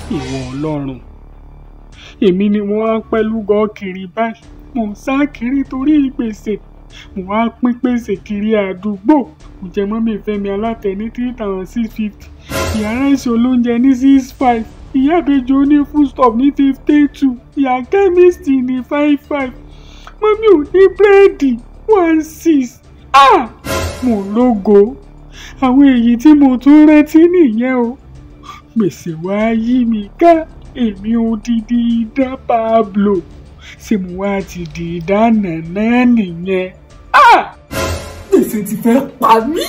ìwọ ọlọ́run èmi ni mo wá pẹ́lú gọ́ kiri báyìí mo ń sá kiri torí gbèsè mo wá pín gbèsè kiri àdúgbò mo jẹ mọ́mí fẹ́mi alátẹ ní three thousand six fifty ìyá ráìsì olóúnjẹ ní six five ìyá ìbejì oní foodstuff ní fifty two ìyá kẹ́míìsì ní five five mọ́mí ò ní búrẹ́dì one six ah mo lógo àwọn èyí tí mo tún rántí nìyẹn o gbèsè wá yí mi ká èmi odidi idán Pablo ṣé mo wá ti di ìdáná náà nìyẹn. Ah! gbèsè ti fẹ́ pa mí.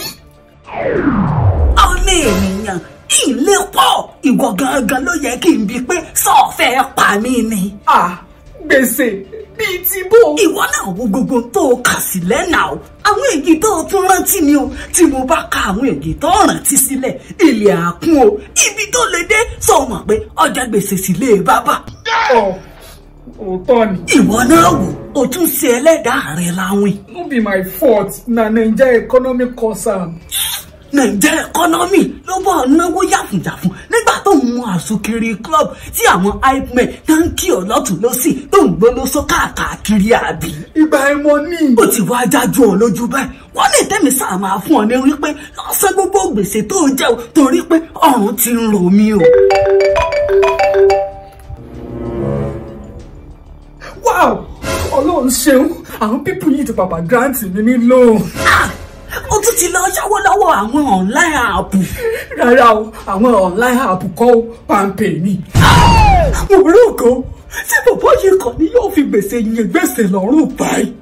ọmọ ènìyàn ilé pọ̀ ìwọ gangan ló yẹ kí n bi pé sọ́ọ̀fẹ́ pa mí ni. Ah, gbèsè bíi ti bó. ìwọ náà wo gbogbo tó o kà sílẹ̀ náà o àwọn èyí tó o tún rántí ni o tí mo bá ka àwọn èyí tó o rántí sílẹ̀ ilé àkún o ibi tó lè dé sọ mọ̀ pé ọjà gbèsè sílé bàbá. Ọ̀, òótọ́ ni. ìwọ náà wò o tún ṣe ẹlẹ́dàá rẹ láwìn. no be my fault na naija economic cause am. nàìjẹ́ ẹkọ́nọ́mì ló bọ̀ náwó yàfùyàfùn nígbà tó ń mú àsùnkiri club tí àwọn hype men tó ń kí ọ lọ́tún lọ́sì tó ń gbólóso káàkiri àbí. ìgbà ẹ̀mọ́ ní. ó ti wá jájú ọ lójú báyìí wọ́n ní tẹ́mi sáà máa fún ọ ní wípé lọ́sẹ̀ gbogbo gbèsè tó jẹ́ o torí pé ọ̀run ti ń ro mí o. wow ọlọ́run ṣeun àwọn pípù yìí ti pàpà grant mi ní loan. Ah! ó tún ti lọ yáwó lọ́wọ́ àwọn online app. rárá o àwọn online app kọ́ ó pàmpẹ́ ni. mo rò kó tí bàbá yìí kàn ní yóò fi gbèsè yẹn gbèsè lọ́rùn báyìí.